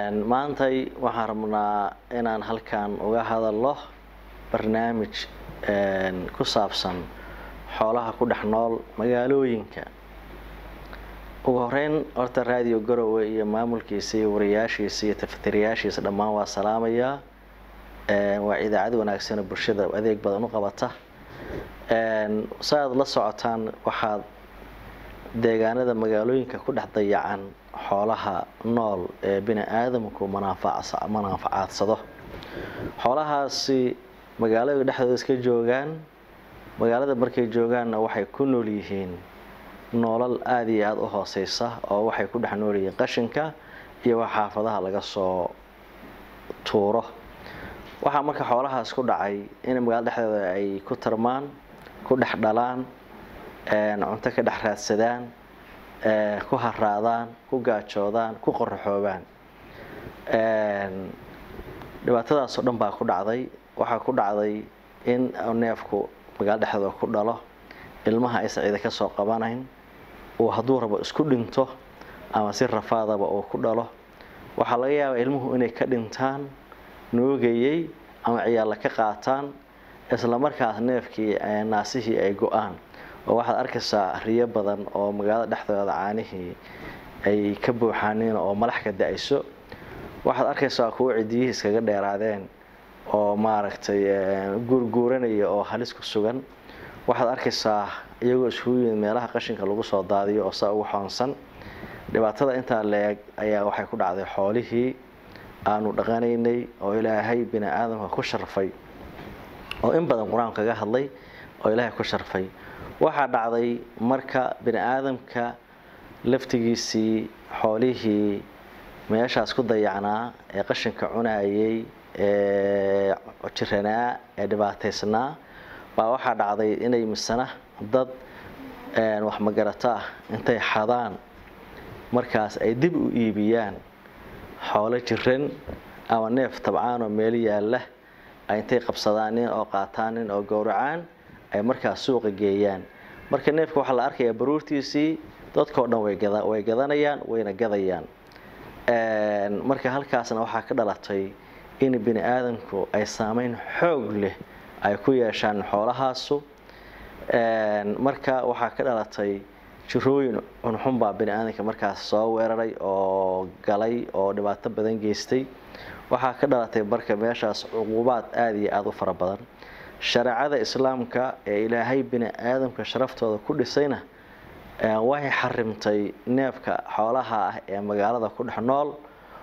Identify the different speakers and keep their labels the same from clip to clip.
Speaker 1: maantay waxaan rabnaa inaan halkan uga hadalno barnaamij ku saabsan xoolaha ku dhex nool magaalooyinka ugu horeyn horta raadiyo garowe iyo maamulkiisa iyo wariyaashiisa iyo tafatirayaashiisa dhammaan waa salaamayaa waa idaacad wanaagsanoo bulshada adeeg badan u qabata sa aad la socotaan waxaad deegaanada magaalooyinka ku dhex dayacan xoolaha nool ee bini aadamku manaaficaadsado xoolahaasi magaalada dhexdooda iska joogaan magaalada markay joogaanna waxay ku nool yihiin noolal aada iyo aada u hooseysa oo waxay ku dhex nool yihiin qashinka iyo wax xaafadaha laga soo tuuro waxaa marka xoolahaas ku dhacay in magaalada dhexdooda ay ku tarmaan ku dhex dhalaan cunto ka dhex raadsadaan ku haraadaan ku gaajoodaan ku qoraxoobaan dhibaatadaasoo dhan baa ku dhacday waxaa ku dhacday in neefku magaalada dhexdooda ku dhalo ilmaha aysan cida ka soo qabanayn uu hadduu rabo isku dhinto ama si rafaadaba uu ku dhalo waxaa laga yaabaa ilmuhu inay ka dhintaan noogayey ama ciyaalla ka qaataan isla markaas neefkii naasihii ay go-aan oo waxaad arkaysaa riyo badan oo magaalada dhexdooda caanihii ay ka buuxaaniin oo malax ka da-ayso waxaad arkaysaa kuwo cidiyihii iskaga dheeraadeen oo maaragtay guurguuranaya oo halis ku sugan waxaad arkaysaa iyagoo iskugu yimid meelaha qashinka lagu soo daadiyo oo saa ugu xoonsan dhibaatada intaa la-eg ayaa waxay ku dhacday xoolihii aanu dhaqanaynay oo ilaahay bini aadamka ku sharfay oo in badan qur-aanku kaga hadlay oo ilaahay ku sharfay waxaa dhacday marka bini aadamka laftigiisii xoolihii meeshaas ku dayacnaa ee qashinka cunayay ee jiranaa ee dhibaataysnaa baa waxaa dhacday inay misana dad wax magarato ah intay xadaan markaas ay dib u iibiyaan xoolo jiran ama neef tabcaan oo meel yaalla ay intay qabsadaanin oo qaataanin oo gowracaan ay markaas suuqa geeyaan marka neefka waxaa la arkayaa baruurtiisii dadkao dhan way gadanayaan wayna gadayaan marka halkaasna waxaa ka dhalatay in bini aadamku ay saameyn xoog leh ay ku yeeshaan xoolahaasu marka waxaa ka dhalatay jirooyin cunxun baa bini aadamka markaas soo weeraray oo galay oo dhibaato badan geystay waxaa ka dhalatay marka meeshaas cuquubaad aada iyo aada u fara badan shareecada islaamka ee ilaahay bini aadamka sharaftooda ku dhisayna waxay xarimtay neefka xoolaha ah ee magaalada ku dhex nool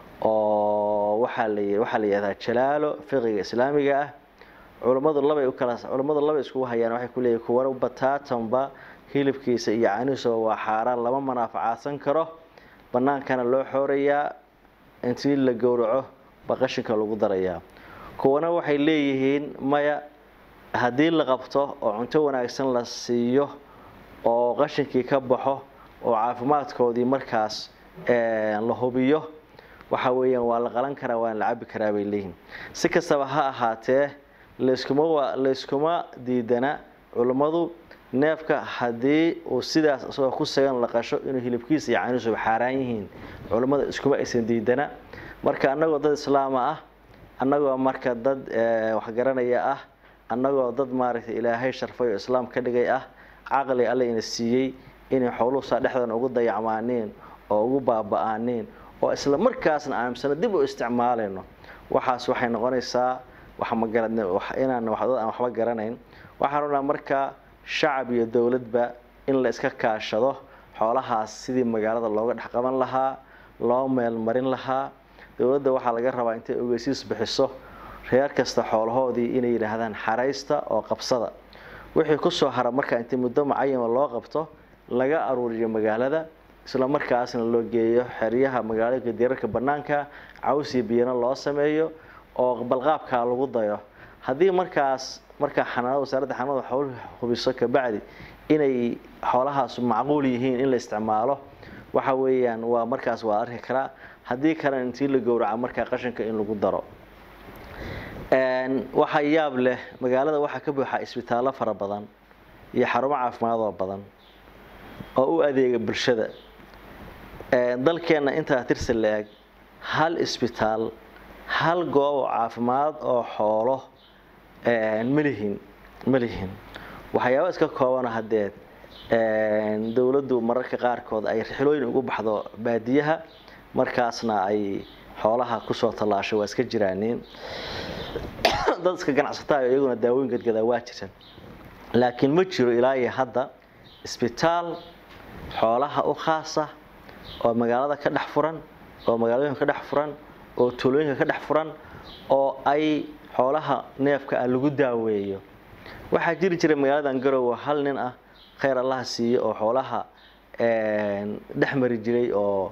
Speaker 1: oo waxaa la waxaa la yihahdaa jalaalo fiqiga islaamiga ah culammadu labay u kala culammadu labay iskugu hayaan waxay ku leeyihin kuwa bataatanba hilibkiisa iyo canihiisa waa xaaraan lama manaafacaadsan karo bannaankana loo xoorayaa intii la gowraco ba qashinka lagu darayaa kuwana waxay leeyihiin maya haddii la qabto oo cunto wanaagsan la siiyo oo qashinkii ka baxo oo caafimaadkoodii markaas la hubiyo waxa weeyaan waa la qalan karaa waana la cabi karaa bay leeyihiin si kastaba ha ahaatee layskuma layskuma diidana culummadu neefka haddii uu sidaas isagoo ku sagan la qasho inuu hilibkiisa iyo caniisuba xaaraan yihiin culummada iskuma aysan diidana marka annagoo dad islaama ah annagoo marka dad waxgaranaya ah annagoo dad maaragtay ilaahay sharfay oo islaam ka dhigay ah caqli alle ina siiyey inay xooluhu saa dhexdooda ugu dayacmaaniin oo ugu baaba-aaniin oo isla markaasna aamisano dib u isticmaalayno waxaas waxay noqonaysaa inaan dad aan waxba garanayn waxaan rabnaa marka shacab iyo dowladba in la iska kaashado xoolahaas sidii magaalada looga dhex qaban lahaa loo meelmarin lahaa dowladda waxaa laga rabaa intay ogeysiis bixiso reer kasta xoolahoodii inay yidhaahdaan xaraysta oo qabsada wixii kusoo hara markaa intii muddo mucayama loo qabto laga aruuriyo magaalada isla markaasna loo geeyo xeryaha magaalooyinka dirarka bannaanka cawsiyo biyana loo sameeyo oo balqaabkaa lagu dayo haddii markaas markaa xanaanada wasaaradda xanaanada xooluhu hubiso kabacdi inay xoolahaas macquul yihiin in la isticmaalo waxa weeyaan waa markaas waa arki karaa haddii kalena intii la gowraca markaa qashinka in lagu daro waxaa yaab leh magaalada waxaa ka buuxa isbitaallo fara badan iyo xarumo caafimaadoo badan oo u adeega bulshada dalkeenna intaa tirsi la-eg hal isbitaal hal goob oo caafimaad oo xoolo malihin malihin waxyaaba iska koobana hadeed dowladdu mararka qaarkood ay rixilooyin ugu baxdo baadiyaha markaasna ay xoolaha kusoo tallaasho waa iska jiraaniin dad iska ganacsataayo iyaguna daawooyin gadgadaa waa jiraan laakiin ma jiro ilaa iyo hadda isbitaal xoolaha u khaasa oo magaalada ka dhex furan oo magaalooyinka ka dhex furan oo tuulooyinka ka dhex furan oo ay xoolaha neefka ah lagu daaweeyo waxaa jiri jiray magaaladan garowe hal nin ah khayr allaha siiye oo xoolaha dhex mari jiray oo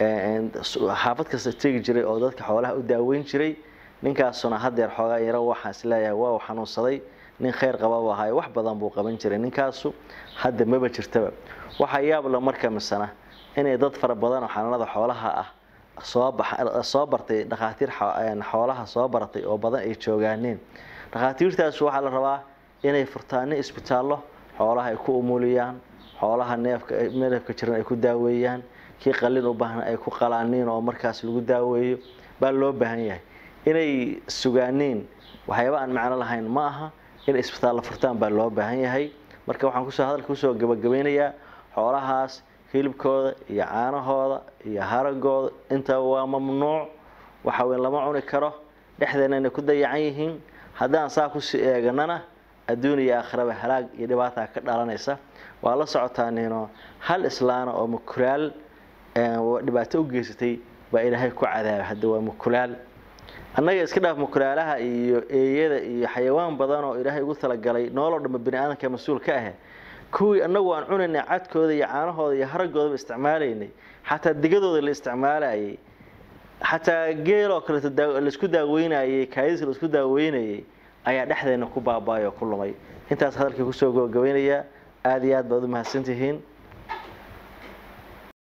Speaker 1: xaafad kasta tegi jiray oo dadka xoolaha u daaweyn jiray ninkaasuna hadeer xoogaa yaro waxaan isleeyahay waa uu xanuunsaday nin khayr qababa ahaay wax badan buu qaban jiray ninkaasu hadda maba jirtaba waxaa yaabla marka misana inay dad fara badan oo xanaanada xoolaha ah soo bartay dhakhaatiir xoolaha soo baratay oo badan ay joogaaneen dhakhaatiirtaas waxaa la rabaa inay furtaano isbitaallo xoolaha ay ku umuliyaan xoolaha neefka neefka jiran ay ku daaweeyaan kii qalin u baahna ay ku qalaaniin oo markaas lagu daaweeyo baa loo baahan yahay inay sugaaniin waxyaaba aan macno lahayn ma aha inay isbitaallo furtaan baa loo baahan yahay marka waxaan kusoo hadalka kusoo gabagabeynayaa xoolahaas hilibkooda iyo caanahooda iyo haragooda intaba waa mamnuuc waxa weyn lama cuni karo dhexdeena inay ku dayacan yihiin haddaan saa kusii eeganana adduun iyo aakhiraba halaag iyo dhibaataa ka dhalanaysa waa la socotaaniino hal islaana oo mukulaal dhibaato u geysatay baa ilaahay ku cadaabay hadda waa mukulaal annaga iska dhaaf mukulaalaha iyo eeyada iyo xayawaan badan oo ilaahay ugu talagalay nooloo dhanba bani aadamka mas-uul ka ah kuwii annagu aan cunaynay cadkooda iyo caanahooda iyo haragoodaba isticmaalaynay xataa digadooda la isticmaalayay xataa geeloo kaleeto laisku daaweynayay kaadis laisku daaweynayay ayaa dhexdeena ku baaba'ay oo ku lumay intaas hadalkii kusoo gabagabaynayaa aada iyo aad baad u mahadsantihiin